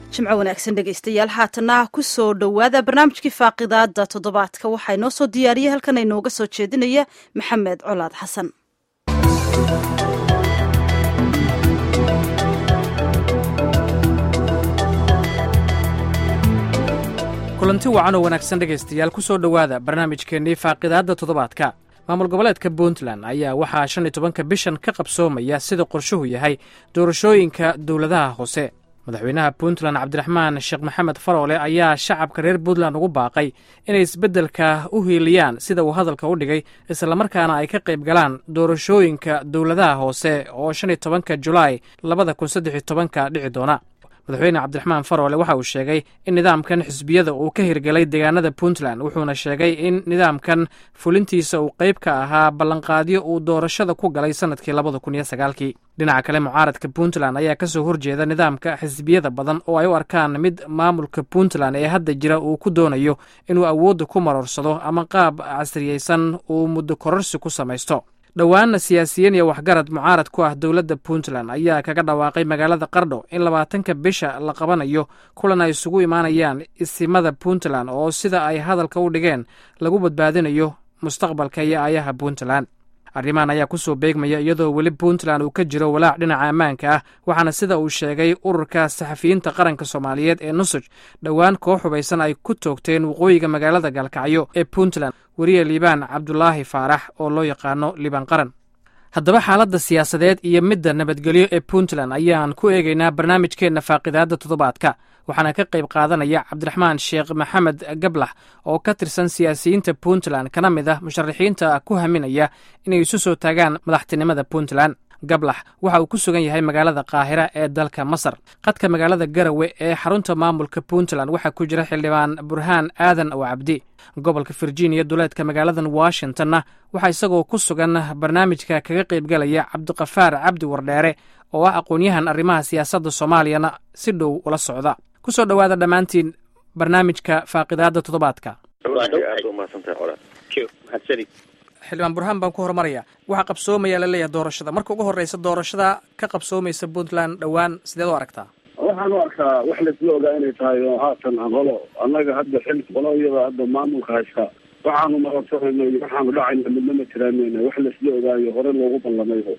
jimco wanaagsan dhegaystayaal haatana ku soo dhowaada barnaamijkii faaqidaada toddobaadka waxaa inoo soo diyaariyey halkan inooga soo jeedinaya maxamed colaad xasan kulanti wacan oo wanaagsan dhegaystayaal ku soo dhowaada barnaamijkeennii faaqidaadda toddobaadka maamul goboleedka puntland ayaa waxaa shan iyo tobanka bishan ka qabsoomaya sida qorshuhu yahay doorashooyinka dowladaha hoose madaxweynaha puntland cabdiraxmaan sheekh maxamed faroole ayaa shacabka reer puntland ugu baaqay inay isbeddelka u hiiliyaan sida uu hadalka u dhigay islamarkaana ay ka qayb galaan doorashooyinka dowladaha hoose oo shan iyo tobanka julaay labada kun saddex iyo tobanka dhici doona madaxweyne cabdiraxmaan faroole waxa uu sheegay in nidaamkan xisbiyada uu ka hirgelay deegaanada puntland wuxuuna sheegay in nidaamkan fulintiisa uu qayb ka ahaa ballanqaadyo uu doorashada ku galay sannadkii labada kun iyo sagaalkii dhinaca kale mucaaradka puntland ayaa ka soo horjeeda nidaamka xisbiyada badan oo ay u arkaan mid maamulka puntland ee hadda jira uu ku doonayo inuu awoodda ku maroorsado ama qaab casriyeysan uu muddo kororsi ku samaysto dhowaanna siyaasiyiin iyo waxgarad mucaarad ku ah dowladda puntland ayaa kaga dhawaaqay magaalada qardho in labaatanka bisha la qabanayo kulan ay isugu imaanayaan isimada puntland oo sida ay hadalka u dhigeen lagu badbaadinayo mustaqbalka iyo aayaha puntland arrimahan ayaa ku soo beegmaya iyadoo weli puntland uu ka jiro walaac dhinaca ammaanka ah waxaana sida uu sheegay ururka saxafiyiinta qaranka soomaaliyeed ee nusuj dhowaan koox hubaysan ay ku toogteen waqooyiga magaalada gaalkacyo ee puntland weriye liibaan cabdulaahi faarax oo loo yaqaano liibaan qaran haddaba xaaladda siyaasadeed iyo midda nabadgelyo ee puntland ayaan ku eegaynaa barnaamijkeenna faaqidaadda toddobaadka waxaana ka qayb qaadanaya cabdiraxmaan sheekh maxamed gablax oo ka tirsan siyaasiyiinta puntland kana mid ah musharaxiinta ku haminaya inay isu soo taagaan madaxtinimada puntland gablax waxa uu ku sugan yahay magaalada qaahira ee dalka masar qadka magaalada garawe ee xarunta maamulka puntland waxaa ku jira xildhibaan burhaan aadan oo cabdi gobolka virginia duleedka magaaladan washingtonna waxaa isagoo ku sugan barnaamijka kaga qaybgalaya cabdiqafaar cabdi wardheere oo ah aqoon-yahan arrimaha siyaasadda soomaaliyana si dhow ula socda ku soo dhowaada dhammaantiin barnaamijka faaqidaadda toddobaadka xildhibaan burhaan baan ku horumaraya waxaa qabsoomaya laleeyahay doorashada marka ugu horreysa doorashada ka qabsoomaysa puntland dhowaan sideed u aragtaa waxaan u arkaa wax laisla ogaa inay tahay oo haatan qolo annaga hadda xil qolo iyada hadda maamulka haysta waxaanu marorsanayno iyo waxaanu dhacayna midna ma tiraanayna wax laisla ogaayo hore loogu ballamayo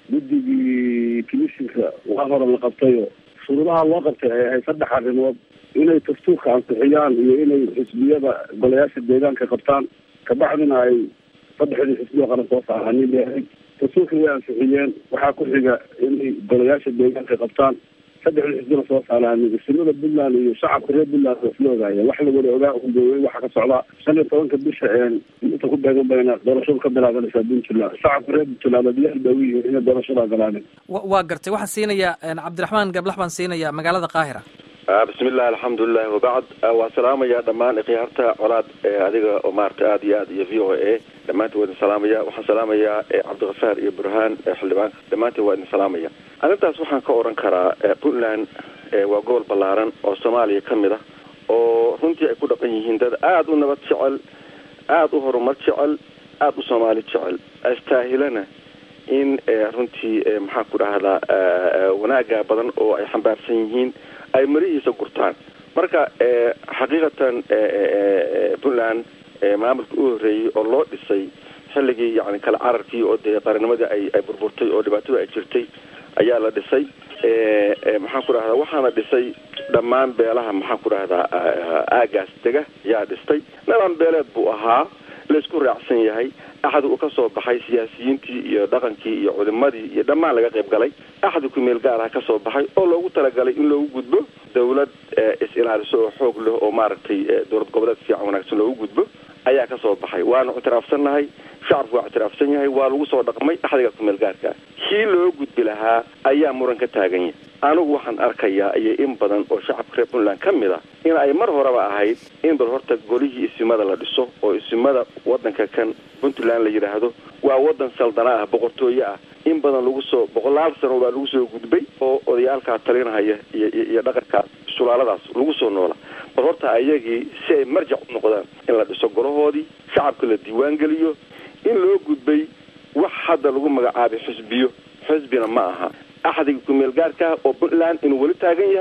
guddigii commissionka waa hore la qabtayo shuruudaha loo qabtay ay ahayd saddex arrimood inay dastuurka ansixiyaan iyo inay xisbiyada golayaasha deegaanka qabtaan kabacdina ay saddexdii xisbiya qaran soo saaraan dastuurka way ansixiyeen waxaa ku xiga inay golayaasha deegaanka qabtaan saddexdii xisbina soo saaraan isimada puntland iyo shacabka reer puntland waa isla ogaayeen wax la wada ogaa unbooyey waxaa ka socdaa shan iyo tobanka bisha inta ku beegan bayna doorashadu ka bilaabanaysaa puntland shacabka reer puntland diyaar baa u yihiin inay doorashada galaan waa gartay waxaan siinayaa cabdiraxmaan gablax baan siinayaa magaalada qaahira bismillahi alxamdulilah wabacd waa salaamaya dhammaan ikhyaarta colaad adiga oo maarata aada iyo aad iyo v o a dhammaantiin waa idin salaamaya waxaan salaamayaa cabdikafaar iyo burhaan xildhibaanka dhammaantiin waa idin salaamaya arrintaas waxaan ka oran karaa puntland waa gobol ballaaran oo soomaaliya ka mid ah oo runtii ay ku dhaqan yihiin dad aada u nabad jecel aada u horumar jecel aada u soomaali jecel astaahilana in runtii maxaan ku dhahdaa wanaaga badan oo ay xambaarsan yihiin ay marihiisa gurtaan marka xaqiiqatan puntland maamulka u horreeyey oo loo dhisay xilligii yani kala cararkii oo dee qarannimadii ay ay burburtay oo dhibaatada ay jirtay ayaa la dhisay maxaan ku dhahdaa waxaana dhisay dhammaan beelaha maxaan ku dhahdaa aagaas dega ayaa dhistay nidaam beeleed buu ahaa laisku raacsan yahay axad uu ka soo baxay siyaasiyiintii iyo dhaqankii iyo culimadii iyo dhammaan laga qayb galay axad kumeel gaar ah ka soo baxay oo loogu talagalay in loogu gudbo dawlad is-ilaaliso oo xoog leh oo maaragtay dowlad goboleed fiican wanaagsan loogu gudbo ayaa ka soo baxay waanu ictiraafsannahay shacabku waa ictiraafsan yahay waa lagu soo dhaqmay axdiga kumeel gaarka kii loo gudbi lahaa ayaa muran ka taagan yahay anigu waxaan arkayaa iyo in badan oo shacabka reer puntland ka mid ah in ay mar horeba ahayd in bal horta golihii isimada la dhiso oo isimada wadanka kan puntland la yidhaahdo waa wadan saldana ah boqortooye ah in badan lagu soo boqolaal sano baa lagu soo gudbay oo odayaalkaa talinahaya iyo iyo dhaqankaas sulaaladaas lagu soo noola bal horta ayagii si ay marjac u noqdaan in la dhiso golahoodii shacabka la diiwaan geliyo in loo gudbay wax hadda lagu magacaabay xisbiyo xisbina ma aha axdiga kumeel gaarka oo puntland inuu weli taagan yahay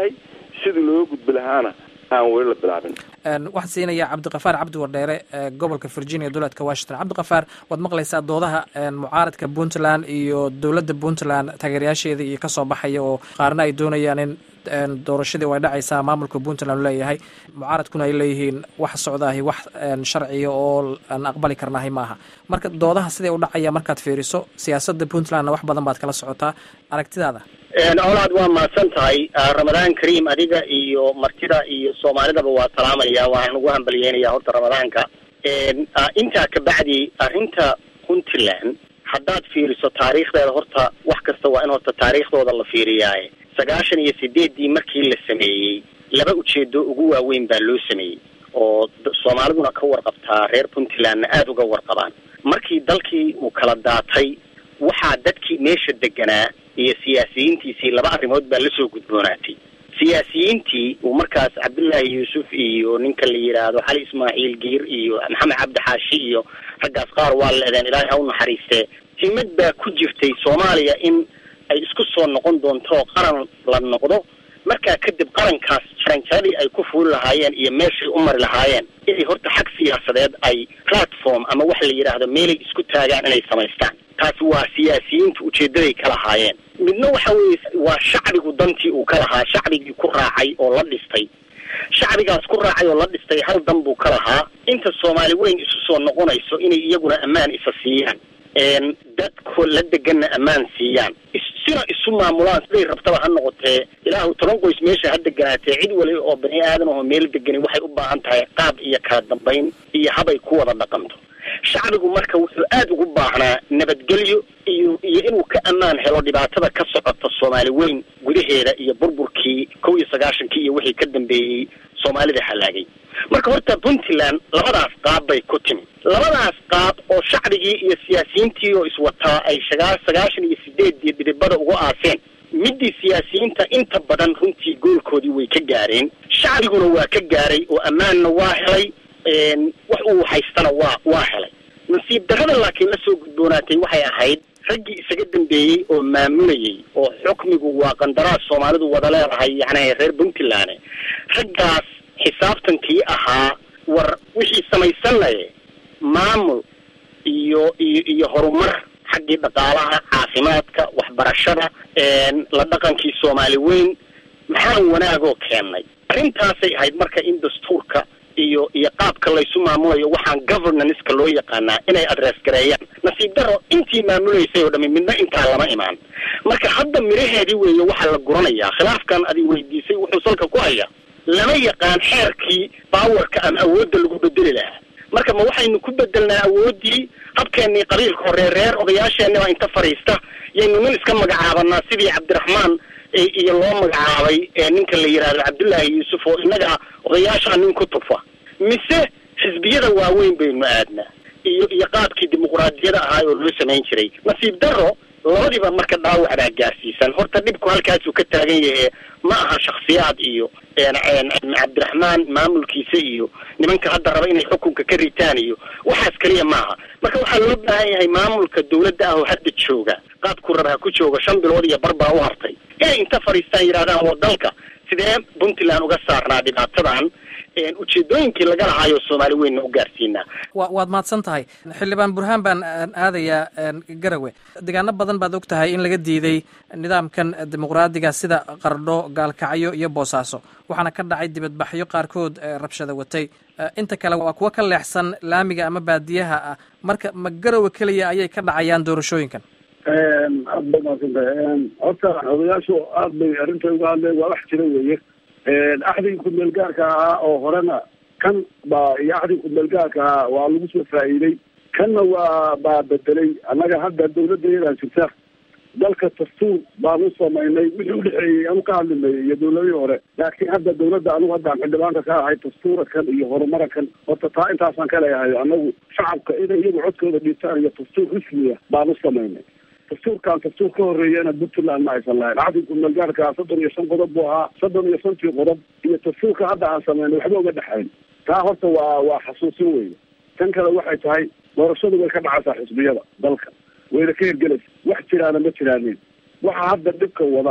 sidii looga gudbi lahaana aan weli la bilaabin waxaan siinayaa cabdikafaar cabdi wardheere gobolka virginia dowladka washington cabdikafaar waad maqlaysaa doodaha mucaaradka puntland iyo dowladda puntland taageerayaasheeda iyo kasoo baxaya oo qaarna ay doonayaan in doorashadii way dhacaysaa maamulka puntland leeyahay mucaaradkuna ay leeyihiin wax socdaahi wax sharciya oo aan aqbali karnahay maaha marka doodaha siday u dhacaya markaad fiiriso siyaasadda puntlandna wax badan baad kala socotaa aragtidaada colaad waa mahadsan tahay ramadaan kariim adiga iyo martida iyo soomaalidaba waa salaamaya waxaan ugu hambalyeynaya horta ramadaanka intaa kabacdi arrinta puntland haddaad fiiriso taariikhdeeda horta wax kasta waa in horta taariikhdooda la fiiriyaaye sagaashan iyo sideeddii markii la sameeyey laba ujeedo ugu waaweyn baa loo sameeyey oo soomaaliduna ka warqabtaa reer puntlandna aada uga warqabaan markii dalkii uu kala daatay waxaa dadkii meesha deganaa iyo siyaasiyiintiisii laba arrimood baa lasoo gudboonaatay siyaasiyiintii uu markaas cabdullaahi yuusuf iyo ninka la yidhaahdo xali ismaaciil giir iyo maxamed cabdi xaashi iyo raggaas qaar waa leedeen ilaahay ha u naxariistee himad baa ku jirtay soomaaliya in ay isku soo noqon doonto qaran la noqdo markaa kadib qarankaas jaranjaradii ay ku fuuli lahaayeen iyo meeshay u mari lahaayeen inay horta xag siyaasadeed ay platform ama waxa la yidhaahdo meelay isku taagaan inay samaystaan taasi waa siyaasiyiinta ujeedaday ka lahaayeen midna waxa weeye waa shacbigu dantii uu ka lahaa shacbigii ku raacay oo la dhistay shacbigaas ku raacay oo la dhistay hal dan buu ka lahaa inta soomaali weyn isu soo noqonayso inay iyaguna ammaan isa siiyaan dadku la deganna ammaan siiyaan sina isu maamulaan siday rabtaba ha noqotee ilaahu toban qoys meesha ha deganaatee cid wali oo bani aadan oo meel degani waxay u baahan tahay qaab iyo kala dambayn iyo habay ku wada dhaqanto shacbigu marka wuxuu aada ugu baahnaa nabadgelyo iyo iyo inuu ka ammaan helo dhibaatada ka socota soomaali weyn gudaheeda iyo burburkii kow iyo sagaashankii iyo wixii ka dambeeyey soomaalida halaagay marka horta puntland labadaas qaab bay ku timi labadaas qaab oo shacbigii iyo siyaasiyiintii oo iswataa ay shagaa sagaashan iyo sideeddii dhidibada ugu aaseen middii siyaasiyiinta inta badan runtii goolkoodii way ka gaareen shacbiguna waa ka gaaray oo ammaanna waa helay wax uu haystana waa waa helay nasiib darrada laakiin la soo gudboonaatay waxay ahayd raggii isaga dambeeyey oo maamulayay oo xukmigu waa qandaraas soomaalidu wada leedahay yacni reer puntland raggaas xisaabtankii ahaa war wixii samaysanaya maamul iyo iyo iyo horumar xaggii dhaqaalaha caafimaadka waxbarashada la dhaqankii soomaali weyn maxaan wanaagoo keennay arrintaasay ahayd marka in dastuurka iyo iyo qaabka laysu maamulayo waxaan governanska loo yaqaanaa inay adress gareeyaan nasiib daro intii maamulaysay oo dhami midna intaa lama imaan marka hadda miraheedii weeye waxaa la guranayaa khilaafkan adi weydiisay wuxuu salka ku hayaa lama yaqaan xeerkii baawarka ama awoodda lagu bedeli lahaa marka ma waxaynu ku bedelnaa awooddii habkeennii qabiilka hore reer odayaasheenniba inta fadhiista yaynu nin iska magacaabanaa sidii cabdiraxmaan iyo loo magacaabay ninka la yidhaahdo cabdullaahi yuusuf oo innaga odayaashaa nin ku tufa mise xisbiyada waaweyn baynu aadnaa iyo iyo qaabkii dimuquraadiyada ahaa oo loo samayn jiray nasiib daro labadiiba marka dhaawac baa gaarsiisan horta dhibku halkaasuu ka taagan yahe ma aha shaksiyaad iyo cabdiraxmaan maamulkiisa iyo nimanka hadda raba inay xukunka ka ritaan iyo waxaas keliya maaha marka waxaa loo baahan yahay maamulka dawladda ah oo hadda jooga qaabku raba ha ku jooga shan bilood iyo bar baa u hartay inay inta fadhiistaan yidhahdaan waa dalka sidee puntland uga saarnaa dhibaatadan ujeedooyinkii laga lahaayo soomaali weynna u gaarsiinaa wa waad mahadsan tahay xildhibaan burhaan baan aadayaa garawe deegaano badan baad og tahay in laga diiday nidaamkan dimuqraadiga sida qardho gaalkacyo iyo boosaaso waxaana ka dhacay dibadbaxyo qaarkood rabshada watay inta kale waa kuwo ka leexsan laamiga ama baadiyaha ah marka ma garowe keliya ayay ka dhacayaan doorashooyinkan aad bay maadsantahay horta odayaashu aad bay arrinta uga hadleen waa wax jira weeye axdigii ku-meelgaarka ahaa oo horena kan baa iyo axdigii ku-meelgaarka ahaa waa lagu soo faa'iiday kanna waa baa bedelay annaga hadda dawladdayadaa jirta dalka dastuur baan u samaynay wixii udhexeeyey anu ka hadlimay iyo dawladihii hore laakiin hadda dawladda anugu haddaan xildhibaanka ka ahay dastuura kan iyo horumara kan horta taa intaasaan ka leeyahay anagu shacabka inay iyagu codkooda dhiibtaan iyo dastuur rismiya baan u samaynay dastuurkan dastuur ka horeeyana puntland ma aysan lahayn axdii ku-meelgaarka soddon iyo shan qodob buu ahaa soddon iyo shantii qodob iyo dastuurka hadda aan sameynay waxba uga dhexayn taa horta waa waa xasuusin weeye tan kale waxay tahay doorashadu way ka dhacaysaa xisbiyada dalka wayna ka hirgelaysa wax jiraana ma jiraanin waxa hadda dhibka wada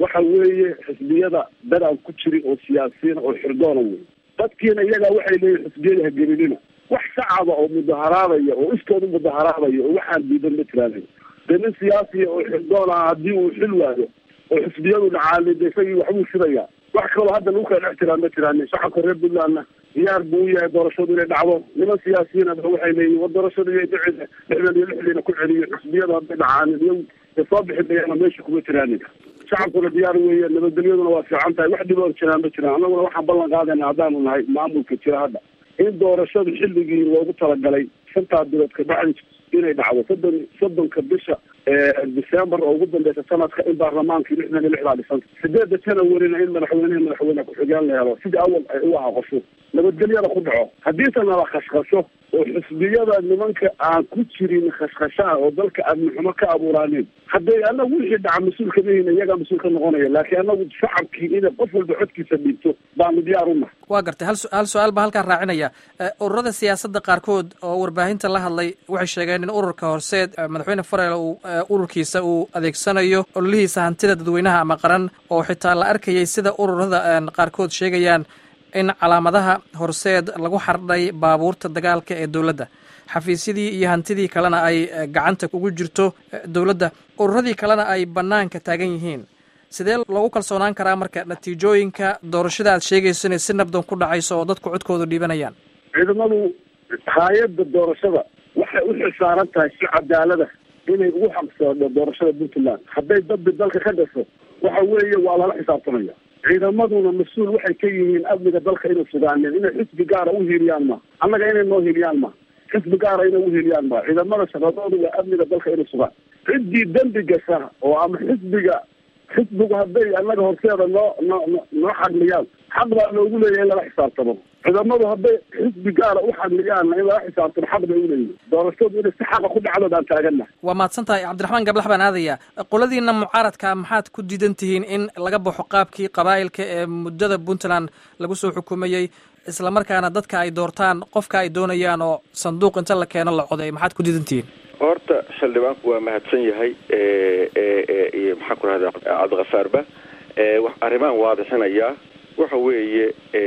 waxa weeye xisbiyada dad aan ku jirin oo siyaasiyiin oo xirdoona wey dadkiina iyagaa waxay leeyihin xisbiyada hagelinina wax shacaba oo mudaharaadaya oo iskooda mudaharaadaya oo waxaan diidan ma tiraanayo dee nin siyaasiya oo xirdoon ah haddii uu xil waayo oo xisbiyadu dhacaalin de isagii waxbuu shidaya wax kaloo hadda lagu kala dhex jiraan ma jiraan shacabka reer puntlandna diyaar buu u yahay doorashadu inay dhacdo niman siyaasiyiina waxay leeyihin war doorashadu iyo dhicida lixdan iyo lixdiina ku celiyo xisbiyadu hadday dhacaanin iyo de soo bixi mayaana meesha kuma jiraanin shacabkuna diyaar weeye nabadgelyaduna waa fiican tahay wax dhiboor jiraan ma jiraan annaguna waxaan ballan qaadayna haddaanu nahay maamulka jira hadda in doorashadu xilligii loogu talagalay shantaa bilood kabacdi inay dhacdo soddon soddonka bisha december oo ugu dambeysa sanadka in baarlamaankii lixdan iyo lixdaa dhisanta sideedda janawarina in madaxweynehi madaxweyne ku-xigeen la helo sidii awal ay u aha qosho nabadgelyada ku dhaco haddiise nala khashkhasho oo xisbiyada nimanka aan ku jirin khashkhashaha oo dalka amnixumo ka abuuraanin hadday anagu wixii dhaca mas-uul kama hina iyagaa mas-uul ka noqonaya laakiin anagu shacabkii inay qof walba codkiisa dhiibto baanu diyaar u nahay waa gartay hal hal su-aal baa halkaan raacinaya ururada siyaasadda qaarkood oo warbaahinta la hadlay waxay sheegeen in ururka horseed madaxweyne farel uu ururkiisa uu adeegsanayo ololihiisa hantida dadweynaha ama qaran oo xitaa la arkayay sida ururada qaarkood sheegayaan in calaamadaha horseed lagu xardhay baabuurta dagaalka ee dowladda xafiisyadii iyo hantidii kalena ay gacanta ugu jirto dowladda ururadii kalena ay bannaanka taagan yihiin sidee loogu kalsoonaan karaa marka natiijooyinka doorashada aad sheegayso inay si nabdoon ku dhacayso oo dadku codkooda dhiibanayaan ciidamadu hay-adda doorashada waxay u xilsaaran tahay si cadaalada inay ugu xaqsoodho doorashada puntland hadday dadbi dalka ka dhasho waxa weeye waa lala xisaabtamaya ciidamaduna mas-uul waxay ka yihiin amniga dalka inay sugaaneen inay xisbi gaara u hiiliyaan ma annaga inay noo hiiliyaan ma xisbi gaara inay u hiiliyaan ma ciidamada shaqadooda waa amniga dalka inay sugaan ciddii dembi gasha oo ama xisbiga xisbigu hadday annaga horseeda noo noo noo xadliyaan xaq baa loogu leeyahay in lala xisaabtamo ciidamadu hadday xisbi gaara u xadliyaanna in lala xisaabtamo xaq bay uleeyihin doorashadu inay si xaqa ku dhacdo baan taaganna waa mahadsan tahay cabdiraxmaan gablax baan aadaya qoladiina mucaaradka maxaad ku diidan tihiin in laga baxo qaabkii qabaa'ilka ee muddada puntland lagu soo xukumayey islamarkaana dadka ay doortaan qofka ay doonayaan oo sanduuq inta la keeno la coday maxaad ku diidan tihiin horta xildhibaanku waa mahadsan yahay iyo maxaan ku rahda cabdikafaarba arrimaan waadixinayaa waxa weeye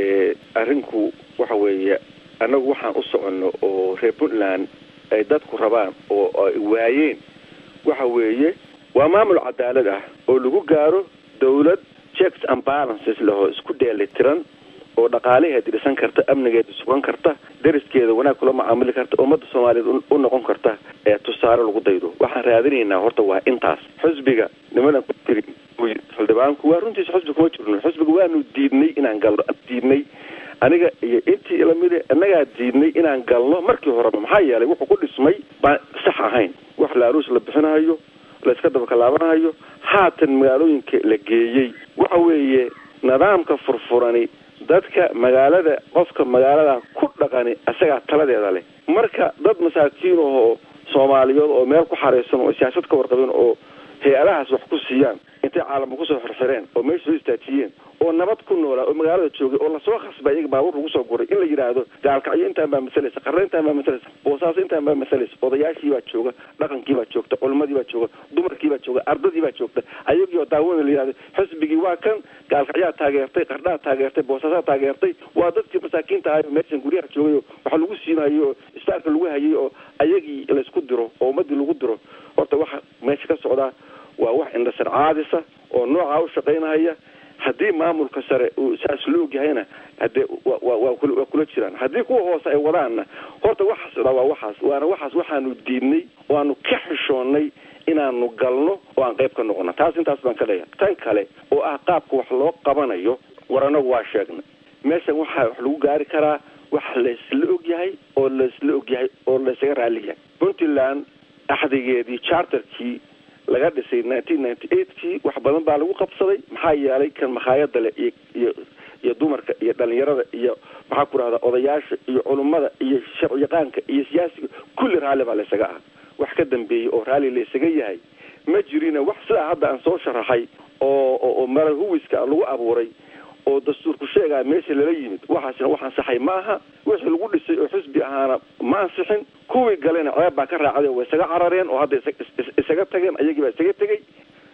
arrinku waxa weeye annagu waxaan u soconno oo reer puntland ay dadku rabaan oo ay waayeen waxa weeye waa maamul cadaalad ah oo lagu gaaro dawlad checks and balances lahoo isku dheelitiran oo dhaqaalaheeda dhisan karta amnigeeda sugan karta dariskeeda wanaag kula macaamili karta ummadda soomaaliyeed u noqon karta ee tusaale lagu daydo waxaan raadinaynaa horta waa intaas xusbiga nimanan ku jirin xildhibaanku waa runtiisa xusbi kuma jirno xusbiga waanu diidnay inaan galno diidnay aniga iyo intii lamide innagaa diidnay inaan galno markii horeba maxaa yeelay wuxuu ku dhismay baan sax ahayn wax laaruus la bixinahayo layska dabakalaabanahayo haatan magaalooyinka la geeyey waxa weeye nidaamka furfurani dadka magaalada qofka magaalada ku dhaqani isagaa taladeeda leh marka dad masaakiin oo soomaaliyeed oo meel ku xaraysan oo siyaasad ka warqabeen oo hay-adahaas wax ku siiyaan intay caalamka kusoo xirxireen oo meesha soo istaajiyeen oo nabad ku noolaa oo magaalada joogay oo lasoo khasbay iyaga baabuur lagu soo guray in la yidhaahdo gaalkacyo intaan baa masalaysa qarre intaan baa masalaysa boosaaso intaan baa masalaysa odayaashii baa jooga dhaqankii baa joogta culimadii baa jooga dumarkii baa jooga ardadii baa joogta ayagii oo daawana la yidhahdo xisbigii waa kan gaalkacyaa taageertay qardhaa taageertay boosaasaa taageertay waa dadkii masaakiinta ahayo meeshan guryaha joogay oo waxa lagu siinayo oo istaarka lagu hayay oo ayagii laysku diro oo ummadii lagu diro horta waxa meesha ka socdaa waa wax indhasar caadisa oo noocaa u shaqaynahaya haddii maamulka sare uu saas la ogyahayna hadee waa kula jiraan haddii kuwa hoose ay wadaanna horta waxaas dha waa waxaas waana waxaas waxaanu diidnay oo aanu ka xishoonnay inaanu galno oo aan qayb ka noqono taas intaas baan ka leeyahay tan kale oo ah qaabka wax loo qabanayo war anagu waa sheegnay meeshan waxaa wax lagu gaari karaa wax laysla ogyahay oo laysla ogyahay oo laysaga raaliyahay puntland axdigeedii charterkii laga dhisay nineteen ninety eightkii wax badan baa lagu qabsaday maxaa yeelay kan makhaayada le iyo iyo iyo dumarka iyo dhalinyarada iyo maxaa ku rahda odayaasha iyo culummada iyo sharciyaqaanka iyo siyaasiga kulli raalli baa laysaga ah wax ka dambeeyey oo raalli laysaga yahay ma jirina wax sidaa hadda aan soo sharaxay oo oo mara huwiska lagu abuuray oo dastuurku sheegaa meesha lala yimid waxaasina wax ansaxay ma aha wixii lagu dhisay oo xisbi ahaana ma ansixin kuwii galena ceeb baa ka raacday way isaga carareen oo hadda isaga tageen ayagii baa isaga tegey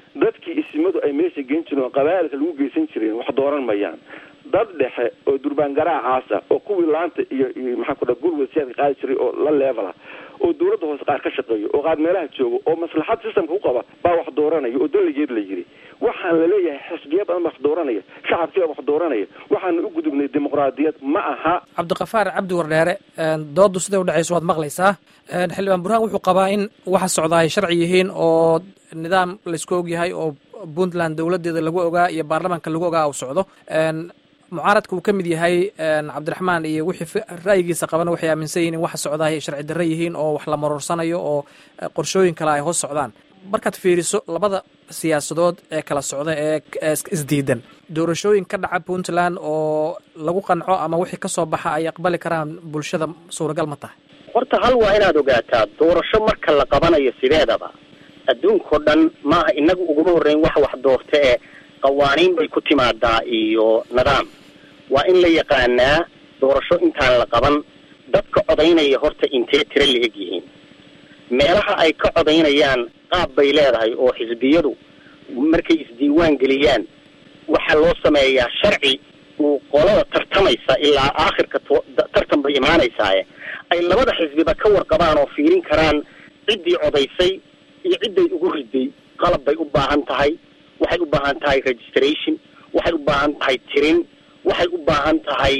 dadkii isimadu ay meesha geen jireen oo qabaailka lagu geysan jireen wax dooran mayaan dad dhexe oo durbaan garaacaasa oo kuwii laanta iyo iyo maxaan ku dhaha gurwad siyaadka qaadi jiray oo la leevela oo dawladda hoose qaar ka shaqeeyo oo qaar meelaha jooga oo maslaxad systemka u qaba baa wax dooranaya oo daligeed la yiri waxaan laleeyahay xisbiya badan baa wax dooranaya shacabkiiba wax dooranaya waxaana u gudubnay dimuqraadiyad ma aha cabdiqafaar cabdi wardheere doodu siday udhexayso waad maqlaysaa xildhibaan burhaan wuxuu qabaa in waxa socda ay sharci yihiin oo nidaam laysku ogyahay oo puntland dowladeeda lagu ogaa iyo baarlamaanka lagu ogaa uu socdo mucaaradka uu ka mid yahay cabdiraxmaan iyo wixii ra'yigiisa qabana waxay aaminsan yihin in waxa socda ay sharci darre yihiin oo wax la maroorsanayo oo qorshooyin kale ay hoos socdaan markaad fiiriso labada siyaasadood ee kala socda ee isdiidan doorashooyin ka dhaca puntland oo lagu qanco ama wixii kasoo baxa ay aqbali karaan bulshada suuragal ma tahay horta hal waa inaad ogaataa doorasho marka la qabanayo sideedaba adduunkao dhan maaha inagu uguma horreyn wax wax doorta ee qawaaniin bay ku timaadaa iyo nidaam waa in la yaqaanaa doorasho intaan la qaban dadka codaynaya horta intee tiro la eg yihiin meelaha ay ka codaynayaan qaab bay leedahay oo xisbiyadu markay isdiiwaan geliyaan waxaa loo sameeyaa sharci uu qolada tartamaysa ilaa aakhirka tartan bay imaanaysaaye ay labada xisbiba ka warqabaan oo fiirin karaan ciddii codaysay iyo cidday ugu riday qalab bay u baahan tahay waxay u baahan tahay registration waxay u baahan tahay tirin waxay u baahan tahay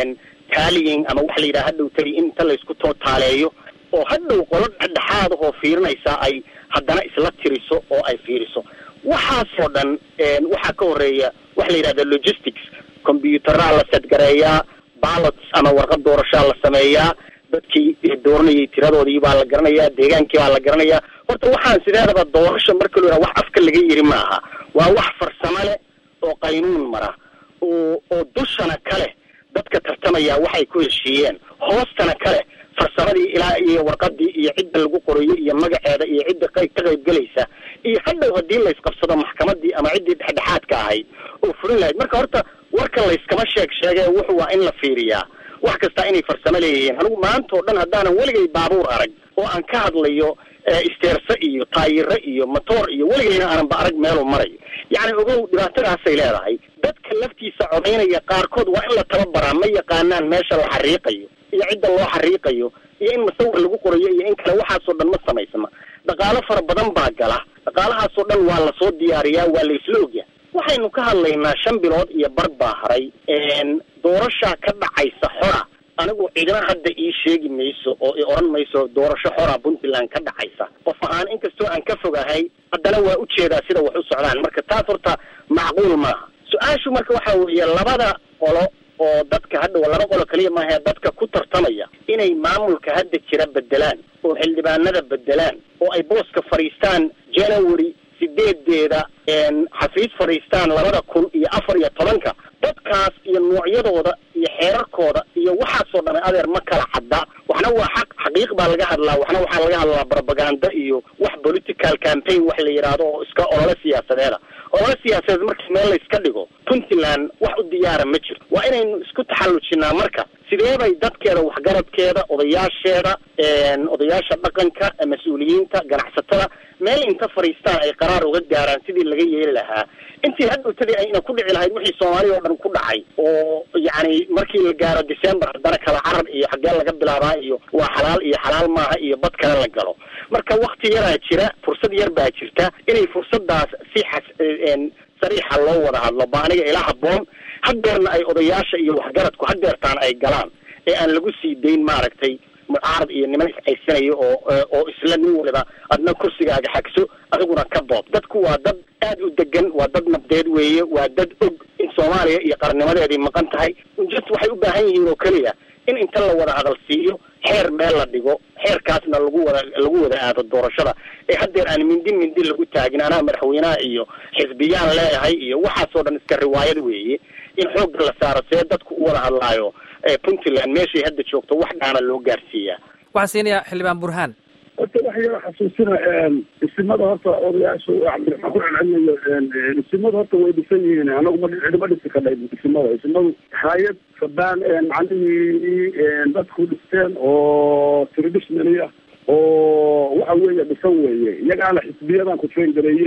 tallying ama waxa la yidhaha hadhow tali inta laysku tootaaleeyo oo hadhow qolo dhexdhexaad ahoo fiirinaysaa ay haddana isla tiriso oo ay fiiriso waxaasoo dhan waxaa ka horeeya waxa la yidhahda logistics combyuteraa la sadgareeyaa ballots ama warqad doorashaa la sameeyaa dadkii dooranayay tiradoodii baa la garanayaa deegaankii baa la garanayaa horta waxaan sideedaba doorasho marka lo wax afka laga yiri ma aha waa wax farsamo leh oo qaynuun mara oo oo dushana ka leh dadka tartamaya waxay ku heshiiyeen hoostana ka leh farsamadii ilaa iyo warqadii iyo cidda lagu qorayo iyo magaceeda iyo cidda qayb ka qayb gelaysa iyo hadhow haddii laysqabsado maxkamadii ama ciddii dhexdhexaadka ahayd oo fulin lahayd marka horta warka layskama sheeg sheege wuxu waa in la fiiriyaa wax kastaa inay farsamo leeyihiin anigu maanta oo dhan haddaanan weligay baabuur arag oo aan ka hadlayo isteerse iyo taayiro iyo motoor iyo weligayna aananba arag meeluu marayo yacni ogow dhibaatadaasay leedahay dadka laftiisa codaynaya qaarkood waa in la tababaraa ma yaqaanaan meesha la xariiqayo iyo cidda loo xariiqayo iyo in musawir lagu qorayo iyo in kale waxaasoo dhan ma samaysma dhaqaalo fara badan baa gala dhaqaalahaasoo dhan waa lasoo diyaariyaa waa la isla ogya waxaynu ka hadlaynaa shan bilood iyo bar baa haray doorashaa ka dhacaysa xora anigu cidina hadda ii sheegi mayso oo i odhan mayso doorasho xora puntland ka dhacaysa qof ahaan inkastoo aan ka fogahay haddana waa ujeedaa sida wax u socdaan marka taas horta macquul maaha su-aashu marka waxa weeye labada qolo oo dadka hadhow laba qolo kaliya maahae dadka ku tartamaya inay maamulka hadda jira bedelaan oo xildhibaanada bedelaan oo ay booska fadhiistaan january sideedeeda xafiis fadhiistaan labada kun iyo afar iyo tobanka dadkaas iyo noocyadooda iyo xeerarkooda iyo waxaasoo dhan adeer ma kala cadda waxna waa xaq xaqiiq baa laga hadlaa waxna waxaa laga hadlaa propaganda iyo wax political campaign wax la yidhaahdo oo iska olole siyaasadeeda olole siyaasadeed markii meel layska dhigo puntland wax u diyaara ma jiro waa inaynu isku taxallujinaa marka sidee bay dadkeeda waxgaradkeeda odayaasheeda odayaasha dhaqanka mas-uuliyiinta ganacsatada meel inta fadhiistaan ay qaraar uga gaaraan sidii laga yeeli lahaa intii hadhowtadii ayna ku dhici lahayd wixii soomaaliya oo dhan ku dhacay oo yacni markii la gaaro december haddana kala carar iyo xaggee laga bilaabaa iyo waa xalaal iyo xalaal maaha iyo bad kale la galo marka wakti yaraa jira fursad yar baa jirta inay fursadaas si xas sariixa loo wada hadlo ba aniga ila haboon hadeerna ay odayaasha iyo waxgaradku hadeertaan ay galaan ee aan lagu sii dayn maaragtay mucaarad iyo niman iscaysanayo oo oo isla nin waliba adna kursigaaga xagso adiguna ka boob dadku waa dad aad u degan waa dad nabdeed weeye waa dad og in soomaaliya iyo qarnimadeedii maqan tahay just waxay u baahan yihiin oo keliya in inta la wada hadal siiyo xeer meel la dhigo xeerkaasna lagu wada lagu wada aado doorashada ee haddeer aan mindi mindi lagu taagin anaa madaxweynaha iyo xisbiyaan leeyahay iyo waxaasoo dhan iska riwaayad weeye in xoogga la saaro see dadku u wada hadlaayo puntland meeshay hadda joogto wax dhaana loo gaarsiiyaa waxaan siinayaa xildhibaan burhaan horta wax yaro xasuusina isimada horta odayaashu cabdiraxmaan ku celcelinayo isimada horta way dhisan yihiin anagu ma cidima dhisi kadhay isimada isimadu hayad sabaan macnihii dadku dhisteen oo traditionally ah oo waxa weeye dhisan weeye iyagaana xisbiyadan ku train gareeyey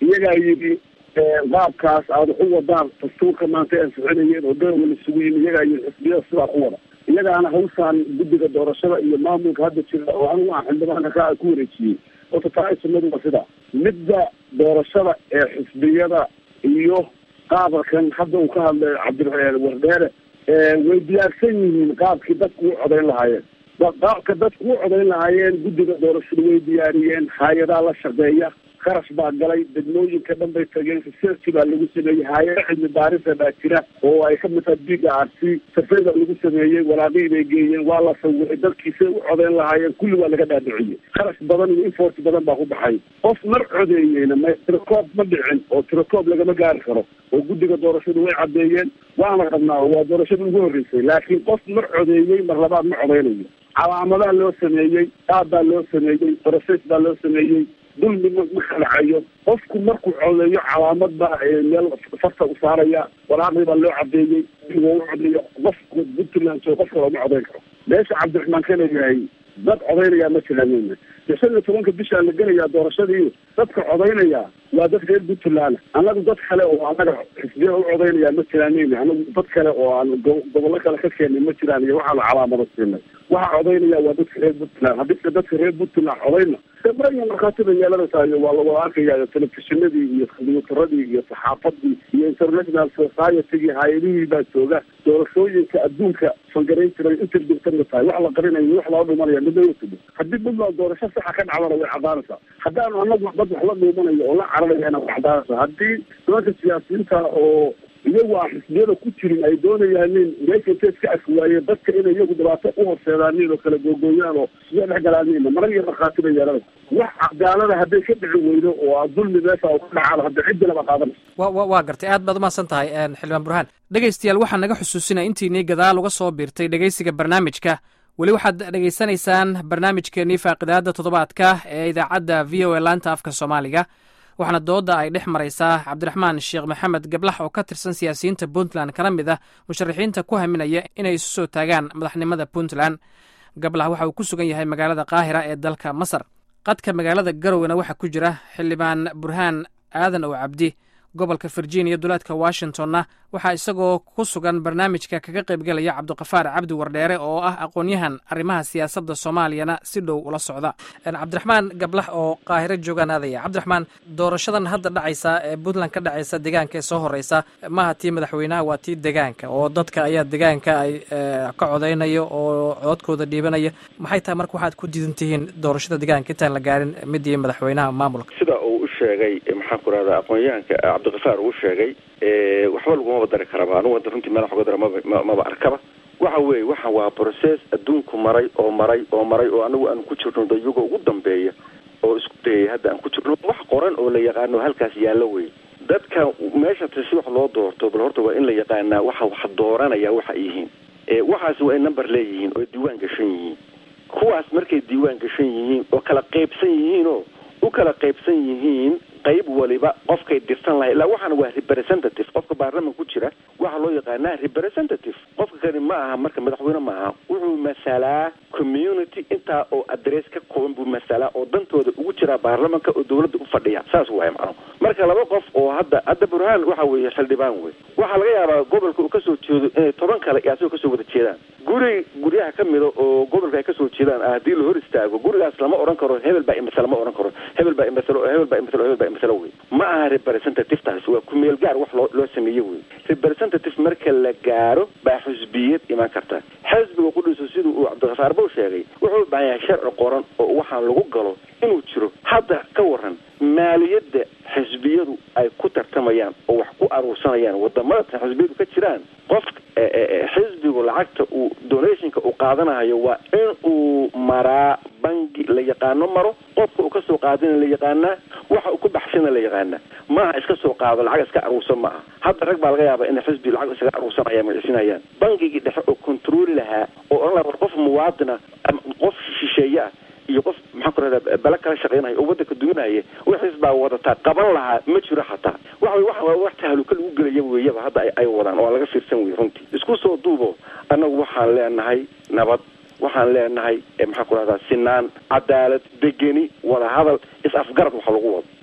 iyagaa yidhi qaabkaas aada wax u wadaan dastuurka maanta ay ansixinayeen oo dowla isugu yimi iyagaa yidhi xisbiyada sidaa ku wada iyagaana hawshaan guddiga doorashada iyo maamulka hadda jira oo anigu aan xildhibaanka ka ku wareejiyey horta taa sunnadu waa sidaa midda doorashada ee xisbiyada iyo qaabkan hadda uu ka hadlay cabdi wardheere way diyaarsan yihiin qaabkii dadku u codayn lahaayeen qaabka dadku u codayn lahaayeen guddiga doorashada way diyaariyeen hay-adaa la shaqeeya kharash baa galay degmooyinka dhan bay tageen research baa lagu sameeyey hay-ada cilmi baarisa baa jira oo ay ka mid tahay biga arsi safey baa lagu sameeyey walaaqii bay geeyeen waa la sawiray dadkiisay u codeyn lahaayeen kulli waa laga dhaadhiciyey kharash badan iyo infort badan baa ku baxay qof mar codeeyeyna ma tirakoob ma dhicin oo tirakoob lagama gaari karo oo guddiga doorashadu way caddeeyeen waana qabnaa waa doorashada ugu horreysay laakiin qof mar codeeyey mar labaad ma codeynayo calaamadaa loo sameeyey qaab baa loo sameeyey process baa loo sameeyey dulmi ma ma kalacayo qofku markuu codeeyo calaamad baa meel farta u saaraya walaaqdii baa loo cadeeyey digoo u codeeyo qofku puntland oo qof kale ma codeyn karo meesha cabdiraxmaan ka leeyahay dad codeynaya ma jiraan shan iyo tobanka bishaa la gelayaa doorashadii dadka codeynaya waa dad reer puntland annagu dad kale oo annaga xisbiya u codeynaya ma jiraan anagu dad kale oo aan gobollo kale ka keenay ma jiraan iyo waxaanu calaamado siinay waxa codeynaya waa dadka reer puntland haddise dadka reer puntland codeyna maraya markhaatida yeelanaysayo waa lawada arkaya telefishinadii iyo kombiyuutaradii iyo saxaafadii iyo international societygii hay-adihii baa jooga doorashooyinka adduunka fangarayn jiray inta jirtana tahay wax la qarinayo wax loo dhimanaya midna yatubo haddii puntland doorasho saxa ka dhacdana way cadaanaysaa haddaanu anagu dad wax la dhuumanayo oo la caranayana way cadaanaysaa haddii nimanka siyaasiyiinta oo iyagu aan xisbiyada ku jirin ay doonayaan nin meesha intay iska arki waayeen dadka inay iyagu dhibaato u horseedaanin oo kala googooyaan oo siya dhex galaanin marar iyo markhaati bay yeelanaysa wax cadaalada hadday ka dhici weydo oo a dulmi meesha u ka dhacaan hadda ciddina ba qaadanaysa wa wa waa gartay aad baad umahadsan tahay xildhibaan burhaan dhegaystayaal waxaa naga xusuusinaya intiinii gadaal uga soo biirtay dhegaysiga barnaamijka weli waxaad dhegaysanaysaan barnaamijkeenii faaqidaada toddobaadka ee idaacadda v o a laanta afka soomaaliga waxaana dooda ay dhex maraysaa cabdiraxmaan sheekh maxamed gablax oo ka tirsan siyaasiyiinta puntland kana mid ah musharaxiinta ku haminaya inay isu soo taagaan madaxnimada puntland gablax waxa uu ku sugan yahay magaalada qaahira ee dalka masar qadka magaalada garowena waxaa ku jira xildhibaan burhaan aadan oo cabdi gobolka virginia duleedka washingtonna waxaa isagoo ku sugan barnaamijka kaga qaybgelaya cabdiqafaar cabdi wardheere oo ah aqoon-yahan arrimaha siyaasadda soomaaliyana si dhow ula socda cabdiraxmaan gablax oo qaahiro joogaan aadaya cabdiraxmaan doorashadan hadda dhacaysa ee puntland ka dhacaysa deegaanka ee soo horeysa maaha tii madaxweynaha waa tii deegaanka oo dadka ayaa deegaanka ay ka codeynayo oo codkooda dhiibanaya maxay tahay marka waxaad ku diidan tihiin doorashada deegaanka intaan la gaarin midii madaxweynaha maamulka sida uu u sheegay maxaan ku rahda aqoon-yahanka cabdiqafaar uu sheegay waxba lagumaba dari karaba anugu hadda runtii meel wax uga dara maba maba arkaba waxa weeye waxa waa process adduunku maray oo maray oo maray oo anagu aan ku jirno dayuga ugu dambeeya oo isku dayay hadda aan ku jirno wax qoran oo la yaqaano halkaas yaallo wey dadka meesha si wax loo doorto bal horta waa in la yaqaanaa waxa wax dooranaya waxa ay yihiin waxaasi waa ay number leeyihiin oo diiwaan gashan yihiin kuwaas markay diiwaan gashan yihiin oo kala qaybsan yihiinoo u kala qaybsan yihiin qayb waliba qofkay dirsan lahay ilaa waxaana waa representative qofka baarlaman ku jira waxaa loo yaqaanaa representative qofka kani ma aha marka madaxweyne ma aha wuxuu masalaa community intaa oo adress ka kooban buu masalaa oo dantooda ugu jiraa baarlamanka oo dawladda u fadhiya saas waay macno marka laba qof oo hadda hadda burhaan waxa weeye xildhibaan wey waxaa laga yaabaa gobolka uu kasoo jeedo inay toban kale iyo asagoo kasoo wada jeedaan guri guryaha ka mida oo gobolka ay kasoo jeedaan haddii la hor istaago gurigaas lama odhan karo hebel baa imasale ma odhan karo hebel baa imasalo hebel baa imasalo hebel baa imasalo wey ma aha representative taas waa kumeel gaar wax loo loo sameeye wey representative marka la gaaro baa xusbiyad imaan karta xisbiga qudhiisu siduu uu cabdikafaar bow sheegay wuxuu u baahan yahay sharci qoran oo waxaan lagu galo inuu jiro hadda ka waran maaliyadda xisbiyadu ay ku tartamayaan oo wax ku aruursanayaan wadamada xisbiyadu ka jiraan qof xisbigu lacagta uu donationka uu qaadanayo waa in uu maraa bangi la yaqaano maro qofka uu kasoo qaadana la yaqaanaa waxa uu ku baxsana la yaqaanaa maaha iska soo qaado lacag iska aruursan ma aha hadda rag baa laga yaabaa in xisbi lacag isaga aruursanaya magcisinayaan bangigii dhexe oo controli lahaa oo odhan laha war qof muwaadina qof shisheeye ah iyo qof maxaan ku rahdaa bala kala shaqeynaya oo waddanka duminaya wixiis baa wadataa qaban lahaa ma jiro xataa waxa waxa waa wax tahaluka lagu gelaya weeyaba hadda ay wadaan oo aan laga fiirsan wey runtii isku soo duubo annagu waxaan leenahay nabad waxaan leenahay maxaan ku rahdaa sinaan cadaalad degeni wadahadal is afgarad waxa lagu wado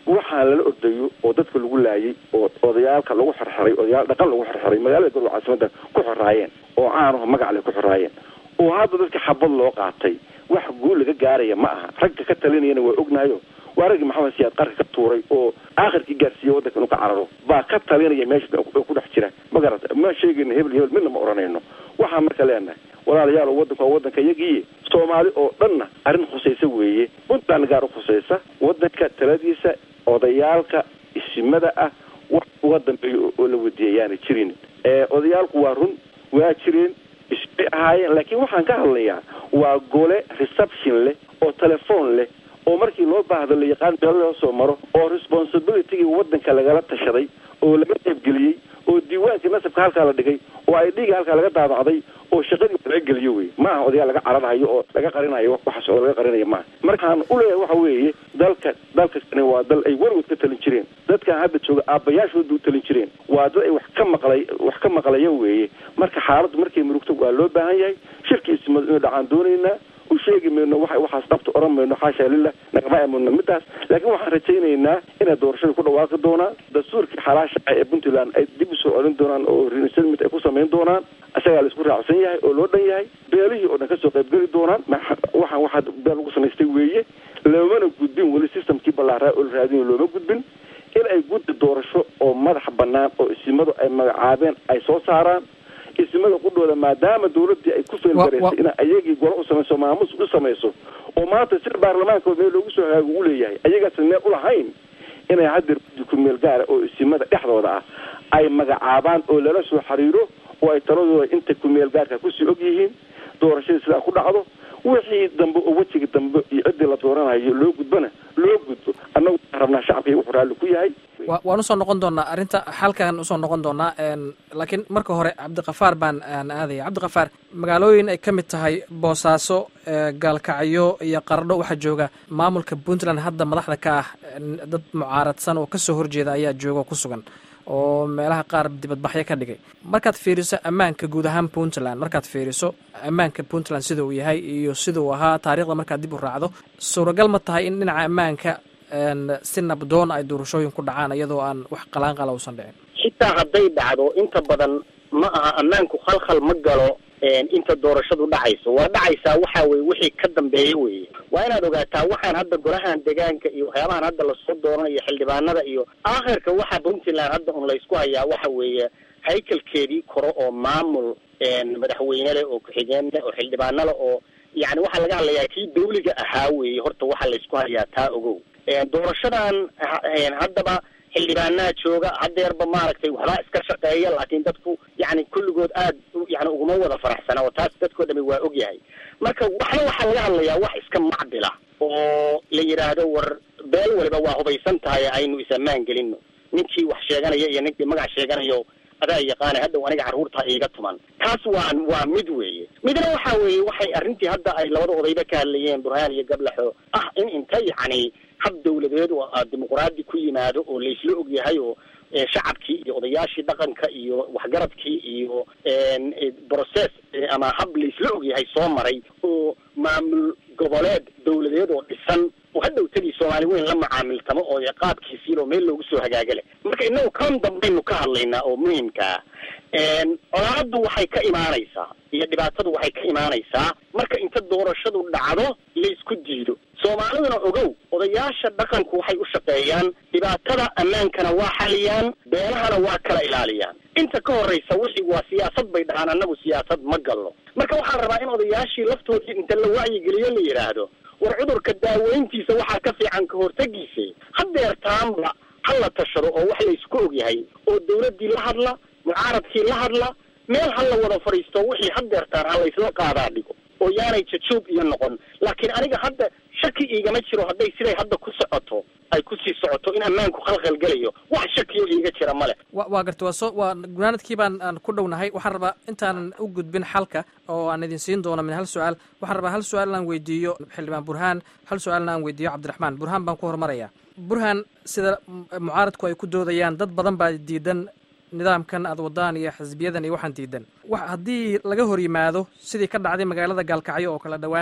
waxaa lala ordayo oo dadka lagu laayay oo odayaalka lagu xirxiray odayaal dhaqan lagu xirxiray magaalada garowe caasimada ku xoraayeen oo caanaho magacle ku xoraayeen oo hadda dadka xabad loo qaatay wax guul laga gaaraya ma aha ragga ka talinayana waa ognahayo waa raggii maxamed siyaad qarka ka tuuray oo aakhirkii gaarsiiyey waddanka inuu ka cararo baa ka talinaya meesha oo ku dhex jira ma garata ma sheegayno hebel hebel midna ma odhanayno waxaan marka leenahay walaalayaal waddanku waa waddanka yagiiye soomaali oo dhanna arrin khusaysa weeye puntland gaar u khusaysa waddanka taladiisa odayaalka isimada ah wax uga dambeeyo oo la wadiyayaana jirin odayaalku waa run waa jireen isbay ahaayeen laakiin waxaan ka hadlayaa waa gole reception leh oo telefoon leh oo markii loo baahdo la yaqaan meel loo soo maro oo responsibilitygii waddanka lagala tashaday oo laga qaybgeliyey oo diiwaankii nasabka halkaa la dhigay oo ay dhiiga halkaa laga daabacday oo shaqadii laga geliyo wey ma aha odayaal laga cararhayo oo laga qarinayo waxaas oo laga qarinayo maaha markaan uleeyahay waxa weeye dalka dalkastani waa dal ay weligood ka talin jireen dadkan hadda jooga aabbayaashooda u talin jireen waa dad ay wax ka maqlay wax ka maqlaya weeye marka xaaladdu markay murugto waa loo baahan yahay shirkiismad inuu dhacaan doonaynaa u sheegi mayno wa waxaas dhabta oran mayno xaasha lilah nagama amudno midaas laakiin waxaan rajaynaynaa inay doorashada ku dhawaaqi doonaan dastuurkii xalaasha ah ee puntland ay dib usoo celin doonaan oo resettlement ay ku samayn doonaan isagaa la isku raacsan yahay oo loo dhan yahay beelihii oo dhan kasoo qaybgeli doonaan waxaan waxaa beel lagu samaystay weeye loomana gudbin weli systemkii ballaaraa oo la raadinayo looma gudbin in ay guddi doorasho oo madax bannaan oo isimadu ay magacaabeen ay soo saaraan isimada qudhooda maadaama dawladdii ay ku feelgaraysay in ayagii golo u samayso maamus u samayso oo maanta sir baarlamaanka meel loogu soo hagaago u leeyahay ayagaasna meel ulahayn inay haddeer guddi ku meel gaara oo isimada dhexdooda ah ay magacaabaan oo lala soo xiriiro oo ay taladooda inta ku meel gaarka kusii og yihiin doorashadii sidaa ku dhacdo wixii dambe oo wejiga dambe iyo ciddii la dooranayo loo gudbana loo gudbo annagu waxaan rabnaa shacabkii wuxuu raalli ku yahay waan usoo noqon doonaa arrinta xalkan usoo noqon doonaa laakiin marka hore cabdikafaar baan aadaya cabdikafaar magaalooyin ay ka mid tahay boosaaso gaalkacyo iyo qardho waxaa jooga maamulka puntland hadda madaxda ka ah dad mucaaradsan oo kasoo horjeeda ayaa jooga oo ku sugan oo meelaha qaar dibadbaxyo ka dhigay markaad fiiriso ammaanka guud ahaan puntland markaad fiiriso ammaanka puntland sida uu yahay iyo sida uu ahaa taarikhda markaad dib u raacdo suuragal ma tahay in dhinaca ammaanka si nabdoon ay doorashooyin ku dhacaan iyadoo aan wax qalaanqala uusan dhicin xitaa hadday dhacdo inta badan ma aha ammaanku khalkhal ma galo inta doorashadu dhacayso waa dhacaysaa waxa weye wixii ka dambeeya weye waa inaad ogaataa waxaan hadda golahan deegaanka iyo waxyaabahan hadda lasoo dooranayo xildhibaanada iyo aakhirka waxa puntland hadda un laysku hayaa waxa weeye haykalkeedii koro oo maamul madaxweyne leh oo ku-xigeen leh oo xildhibaano leh oo yani waxaa laga hadlayaa kii dawliga ahaa weeye horta waxaa laysku hayaa taa ogow doorashadan haddaba xildhibaanaha jooga hadeerba maaragtay waxbaa iska shaqeeya laakiin dadku yani kulligood aad yani uguma wada faraxsana oo taas dadkoo dhami waa og yahay marka waxna waxaa laga hadlayaa wax iska macdila oo la yidhaahdo war beel waliba waa hubaysan tahay aynu is-ammaan gelino ninkii wax sheeganaya iyo ninkii magac sheeganayo adaa yaqaana haddaw aniga carruurta iiga tuman taas waa waa mid weeye midna waxa weeye waxay arrintii hadda ay labada odayba ka hadlayeen burhaan iyo gablaxo ah in inta yacni hab dawladeed oo dimuqraadi ku yimaado oo laysla og yahay oo shacabkii iyo odayaashii dhaqanka iyo waxgaradkii iyo process ama hab laysla og yahay soo maray oo maamul goboleed dawladeed oo dhisan oo hadhow tagii soomaali weyn la macaamiltamo oo qaabkiisiin oo meel loogu soo hagaagale marka inagu kan dambaynu ka hadlaynaa oo muhimkaa colaaddu waxay ka imaanaysaa iyo dhibaatadu waxay ka imaanaysaa marka inta doorashadu dhacdo laysku diido soomaaliduna ogow odayaasha dhaqanku waxay u shaqeeyaan dhibaatada ammaankana waa xaliyaan beelahana waa kala ilaaliyaan inta ka horraysa wixii waa siyaasad bay dhahaan annagu siyaasad ma galno marka waxaan rabaa in odayaashii laftoodii inta la wacyigeliyo la yidhaahdo war cudurka daaweyntiisa waxaa ka fiican ka hortagiisa hadeertaanba ha la tashado oo wax laysku og yahay oo dawladdii la hadla mucaaradkii la hadla meel ha la wada fadhiisto wixii hadeertaan ha laysla qaadaa dhigo oo yaanay jajuub iyo noqon laakiin aniga hadda shaki iigama jiro hadday siday hadda ku socoto ay kusii socoto in ammaanku khalkhal gelayo wax shakiyo iiga jira male wa waa garta waa soo waa gunaanadkii baan aan ku dhownahay waxaan rabaa intaanan u gudbin xalka oo aan idin siin doono min hal su-aal waxaan rabaa hal su-aal inaan weydiiyo xildhibaan burhaan hal su-aalna aan weydiiyo cabdiraxmaan burhaan baan ku hormaraya burhaan sida mucaaradku ay ku doodayaan dad badan baa diidan nidaamkan aad wadaan iyo xisbiyadan iyo waxaan diidan wa haddii laga hor yimaado sidii ka dhacday magaalada gaalkacyo oo kala dhowaan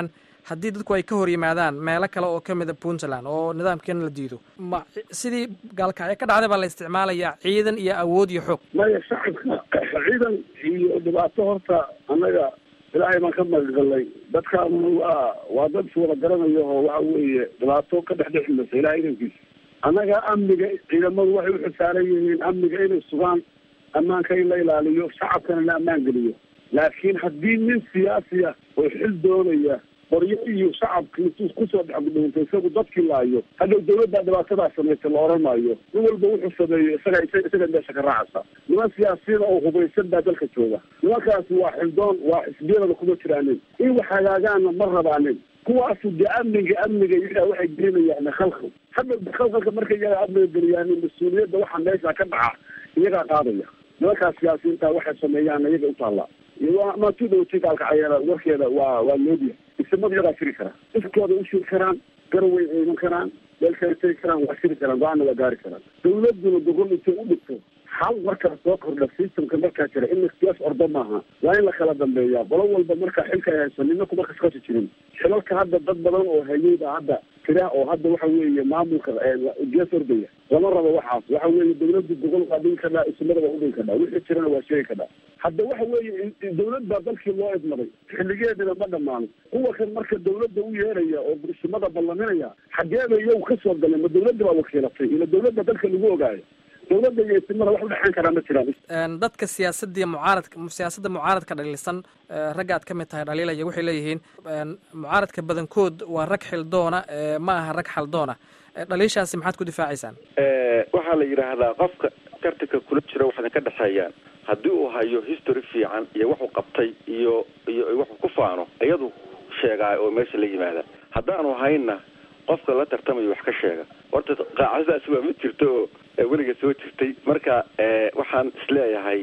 haddii dadku ay ka hor yimaadaan meelo kale oo ka mida puntland oo nidaamkeena la diido ma sidii gaalkacyo ka dhacday baa la isticmaalayaa ciidan iyo awood iyo xoog maya shacabka ciidan iyo dhibaato horta annaga ilaahay baan ka magagalnay dadkaanuna waa waa dad iswada garanayo oo waxa weeye dhibaato ka dhex dhexi maysa ilahay idankiisa annaga amniga ciidamadu waxay u xisaaran yihiin amniga inay sugaan ammaanka in la ilaaliyo shacabkana la ammaan geliyo laakiin haddii nin siyaasi ah oo xil doonaya qoryo iyo shacabki intuu kusoo dhexgudhunta isagu dadkii laayo hadhow dawladdaa dhibaatadaa samaysa la oran maayo nin walba wuxuu sameeyo isaga isaga meesha ka raacaysa niman siyaasiyiin oo hubaysan baa dalka jooga nimankaasi waa xildoon waa xisbiyadaba kuma jiraanin in wax hagaagaana ma rabaanin kuwaasu dee amniga amniga iyagaa waxay gelinayaan khalkhal hadda khalkhalka markay iyagaa amniga geliyaan mas-uuliyadda waxa meesha ka dhaca iyagaa qaadaya nimankaas siyaasiyiinta waxay sameeyaan iyaga u taallaa maatu dhowtay gaalkacayada warkeeda waa waa loodiya isimadu iyagaa shiri karaa iskooda u shiri karaan garaway ciidan karaan meel kale tegi karaan waa shiri karaan go-aanna waa gaari karaan dawladuna gogol intay u dhigto hal markaa soo kordha systemka markaa jira in siyaas ordo maaha waa in la kala dambeeya qolo walba markaa xilka ay hayso nina kuma kaskasi jirin xilalka hadda dad badan oo hayay baa hadda tira oo hadda waxa weeye maamulka gees ordaya lama rabo waxaas waxa weeye dawladdu gogol waa dhigi kadhaa ismada waa udhigi kadhaa wixii jirana waa sheegi kadhaa hadda waxa weeye dawlad baa dalkii loo idmaday xilligeedina ma dhamaano kuwa kan marka dawladda u yeeraya oo burshimada ballaminaya xageeba iyagu kasoo galeen ma dawladda baa wakiilatay ila dawladda dalka lagu ogaayo dawladda iyo ismada wax udhexeyn karaa ma jiraan dadka siyaasadii mucaaradka siyaasadda mucaaradka dhaliilsan ragga aad ka mid tahay dhaliilaya waxay leeyihiin mucaaradka badankood waa rag xildoona ma aha rag xaldoona dhaliishaasi maxaad ku difaacaysaan waxaa la yidhaahdaa qofka tartanka kula jira waxadan ka dhexeeyaan haddii uu hayo history fiican iyo waxuu qabtay iyo iyo waxuu ku faano iyadu sheegaa oo meesha la yimaada haddaanu hayna qofka la tartamayo wax ka sheega horta qaacadaasi waa mid jirta oo weliga soo jirtay marka waxaan isleeyahay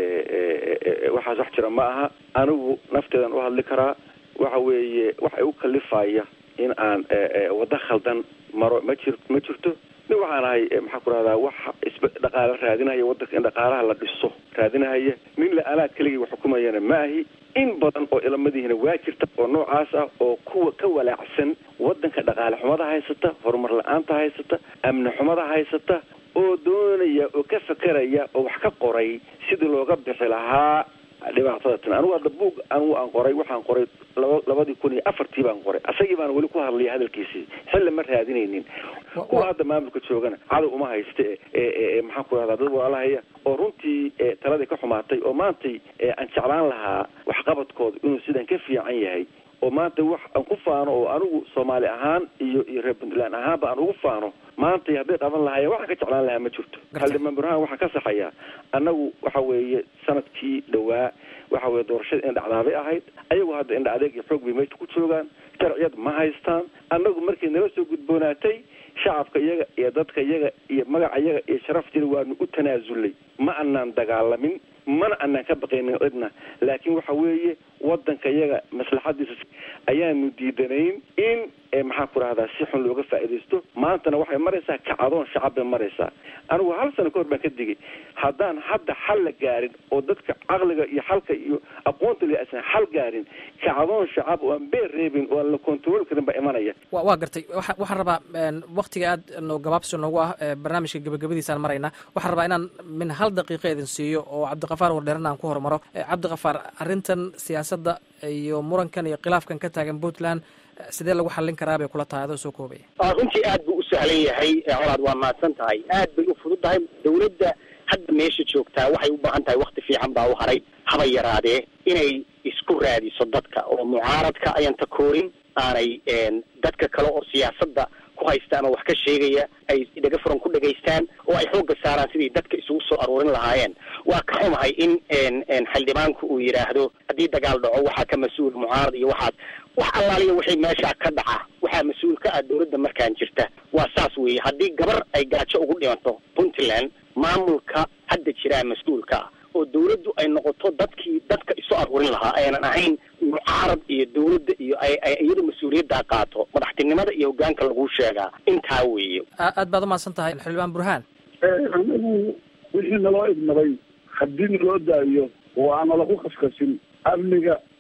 waxaas wax jira ma aha anigu nafteedan u hadli karaa waxa weeye waxa u kalifaya in aan waddo khaldan maro ma jir ma jirto nin waxaan ahay maxaa ku rahdaa wax isba dhaqaale raadinahaya waddanka in dhaqaalaha la dhiso raadinahaya nin la anaa keligii wax xukumayana ma ahi in badan oo ilamadihiina waa jirta oo noocaas ah oo kuwa ka walaacsan waddanka dhaqaale xumada haysata horumar la-aanta haysata amni xumada haysata oo doonaya oo ka fekeraya oo wax ka qoray sidii looga bixi lahaa dhibaatada tan anigu hadda buug anigu aan qoray waxaan qoray laba labadii kun iyo afartii baan qoray asagii baan weli ku hadlaya hadalkiisii xilli ma raadinaynin kuwa hadda maamulka joogana cadow uma hayste e maxaan ku rahdaa dad walaalahaya oo runtii taladii ka xumaatay oo maantay aan jeclaan lahaa waxqabadkooda inuu sidan ka fiican yahay oo maanta wax aan ku faano oo anigu soomaali ahaan iyo iyo reer puntland ahaanba aan ugu faano maanta hadday qaban lahaayeen waxaan ka jeclaan lahaa ma jirto xildhibaan burhaan waxaan ka saxayaa annagu waxa weeye sanadkii dhowaa waxa weye doorashada in dhacdaabay ahayd ayagu hadda indha adeeg iyo xoog bay meesha ku joogaan sharciyad ma haystaan annagu markay nala soo gudboonaatay shacabka iyaga iyo dadka iyaga iyo magaca iyaga iyo sharaftiina waanu u tanaasulnay ma anaan dagaalamin mana anaan ka baqaynin cidna laakiin waxa weeye waddanka iyaga maslaxadiisa ayaanu diidanayn in maxaan ku rahdaa si xun looga faa'iidaysto maantana waxay maraysaa kacadoon shacab bay maraysaa anigu hal sano ka hor baan ka digay haddaan hadda xal la gaarin oo dadka caqliga iyo xalka iyo aqoonta le aysan xal gaarin kacadoon shacab oo aan beer reebin oo aan la control karin baa imanaya wa waa gartay waa waxaan rabaa waktiga aad no gabaabsi noogu ah barnaamijka gebagabadiisaan maraynaa waxaan rabaa inaan min hal daqiiqa idin siiyo oo cabdiqafaar wardheerna aan ku hormaro cabdiqafaar arrintan siyaasadda iyo murankan iyo khilaafkan ka taagan puntland sidee lagu xallin karaa bay kula tahay adoo soo koobaya runtii aad buu u sahlan yahay colaad waa mahadsan tahay aad bay u fudud tahay dawladda hadda meesha joogtaa waxay u baahan tahay wakti fiican baa u haray haba yaraadee inay isku raadiso dadka oo mucaaradka ayaan takoorin aanay dadka kale oo siyaasadda ku haysta ama wax ka sheegaya ay dhega furan ku dhegaystaan oo ay xoogga saaraan sidii dadka isugu soo aruurin lahaayeen waa ka xumahay in xildhibaanku uu yidhaahdo haddii dagaal dhaco waxaa ka mas-uul mucaarad iyo waxaas wax allaaliya wixii meesha ka dhaca waxaa mas-uul ka ah dawladda markaan jirta waa saas weeye haddii gabar ay gaajo ugu dhimanto puntland maamulka hadda jiraa mas-uulka ah oo dawladdu ay noqoto dadkii dadka isu aruurin lahaa aynan ahayn mucaarad iyo dawladda iyo ay iyadu mas-uuliyaddaa qaato madaxtinimada iyo hogaanka lagu sheegaa intaa weeye aad baad umahadsan tahay xildhibaan burhaan anagu wixii naloo idmaday haddii naloo daayo oo aan nalaku kaskasin amniga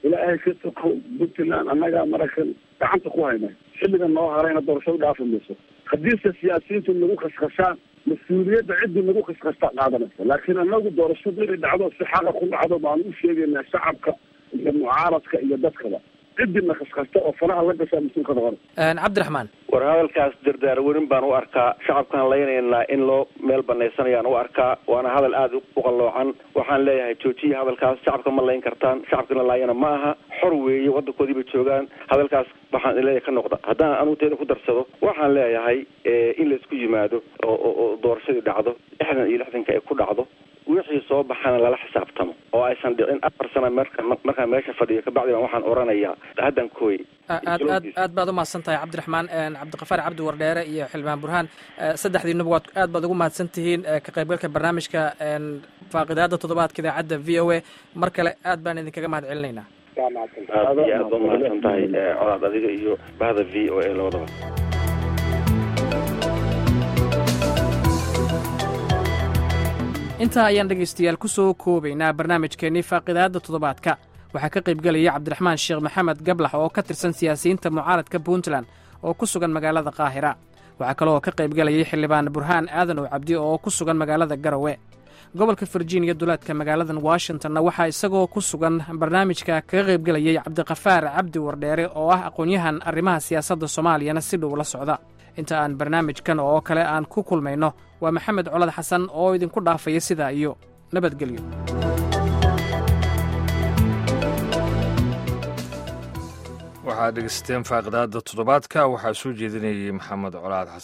ilaahay ka sokow puntland annagaa maraykan gacanta ku hayna xilligan noo harayna doorashadu dhaafi mayso haddiise siyaasiyiintu nagu khaskhashaan mas-uuliyadda ciddii nagu khaskhasta qaadanaysa laakiin annagu doorashadu inay dhacdo si xaqa ku dhacdo baan u sheegaynaa shacabka iyo mucaaradka iyo dadkaba ciddina khaskhasta oo faraha la gashaa mas-uulka noqon cabdiraxmaan war hadalkaas dardaar werin baan u arkaa shacabkaan laynaynaa in loo meel banaysanayaan u arkaa waana hadal aada u qalloocan waxaan leeyahay joojiya hadalkaas shacabka ma layn kartaan shacabkana laayana ma aha xor weeye waddankoodiiba joogaan hadalkaas waxaan leeyahay ka noqda haddaan anugu ku darsado waxaan leeyahay in laisku yimaado oo oo doorashadii dhacdo lixdan iyo lixdanka ay ku dhacdo wixii soo baxana lala xisaabtamo oo aysan dhicin afar sana marka markaan meesha fadhiyo kabacdi baan waxaan oranayaa haddan kooy aad aad aad baad umahadsan tahay cabdiraxmaan cabdiqafaar cabdi wardheere iyo xildhibaan burhaan saddexdiinuba waad aad baad ugu mahadsan tihiin ka qaybgalka barnaamijka faaqidaada toddobaadka idaacadda v o a mar kale aad baan idinkaga mahad celinaynaa aad iyo aad ba umahadsan tahay colaad adiga iyo bahda v o a labadaba intaa ayaan dhegaystayaal ku soo koobaynaa barnaamijkeennii faaqidaadda toddobaadka waxaa ka qaybgelaya cabdiraxmaan sheekh maxamed gablax oo ka tirsan siyaasiyiinta mucaaradka puntland oo ku sugan magaalada qaahira waxaa kaloo ka qaybgelayay xildhibaan burhaan aadan oo cabdi oo ku sugan magaalada garowe gobolka virginia duleedka magaaladan washingtonna waxaa isagoo ku sugan barnaamijka kaga qaybgelayay cabdiqafaar cabdi wardheere oo ah aqoon-yahan arrimaha siyaasadda soomaaliyana si dhow la socda inta aan barnaamijkan oo kale aan ku kulmayno waa maxamed colad xasan oo idinku dhaafaya sidaa iyo nabadgelyo waxaad dhegeysateen faaqidaada toddobaadka waxaa soo jeedinayay maxamed colaad xasan